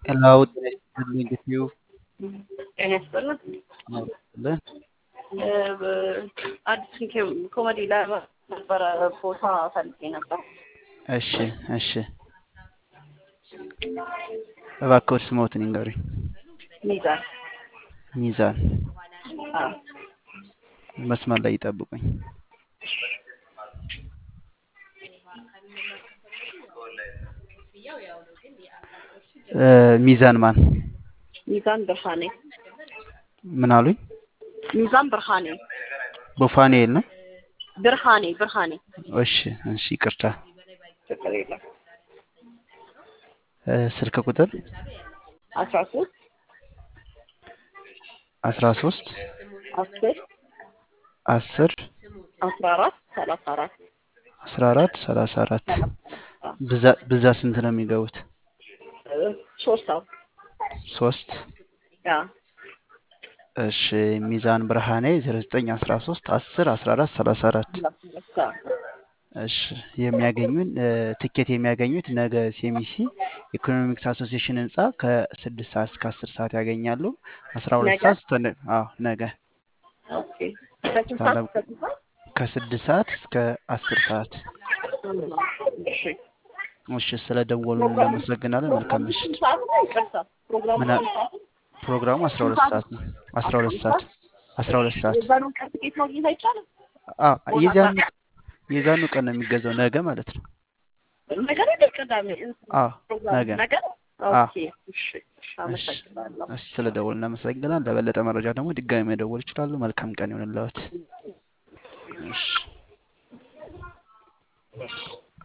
ሄሎ ጤና ይስጥልኝ እንግዲህ ጤና ይስጥልን። ይስጥልን። አዲስ ኮሜዲ ላይ ነበረ ቦታ ፈልጌ ነበር። እሺ እሺ እባክዎት ስሞትን ይንገሩኝ። ሚዛን ሚዛን አዎ። መስመር ላይ ይጠብቁኝ። እ ሚዛን ማን ሚዛን ብርሃኔ ምን አሉኝ? ሚዛን ብርሃኔ ቦፋኒኤል ነው። ብርሃኔ ብርሃኔ እሺ እሺ ይቅርታ። ችግር የለም። እ ስልክ ቁጥር አስራ ሶስት አስራ ሶስት አስር አስር አስራ አራት ሰላሳ አራት አስራ አራት ሰላሳ አራት ብዛት ብዛት ስንት ነው የሚገቡት? ሶስት ሰው ሶስት ያ እሺ ሚዛን ብርሃኔ 0913 10 14 34 እሺ የሚያገኙን እ ትኬት የሚያገኙት ነገ ሴሚሲ ኢኮኖሚክስ አሶሲዬሽን ህንፃ ከስድስት ሰዓት እስከ አስር ሰዓት ያገኛሉ። አስራ ሁለት ነገ? ሰዓት ስተ አዎ ነገ ኦኬ ከስንት ሰዓት እስከ ስንት ሰዓት? ከስድስት ሰዓት እስከ አስር ሰዓት። እሺ እሺ ስለ ደወሉ እናመሰግናለን። መልካም ምሽት። ስንት ሰዓት ነው? ይቅርታ ፕሮግራሙ ምን አ- ስንት ሰዓት ነው? ፕሮግራሙ 12 ሰዓት ነው። 12 ሰዓት 12 ሰዓት የዛኑን ቀን ትኬት ማግኘት አይቻልም? አዎ የዛኑ የዛኑ ቀን ነው የሚገዛው ነገ ማለት ነው። ነገ ነው ቅዳሜ አዎ ፕሮግራሙ ነገ ነገ ነው? አዎ ኦኬ እሺ እሺ አመሰግናለሁ። እሺ ስለ ደወሉ እናመሰግናለን። ለበለጠ መረጃ ደግሞ ድጋሚ መደወል ይችላሉ። መልካም ቀን ይሆንልዎት። እሺ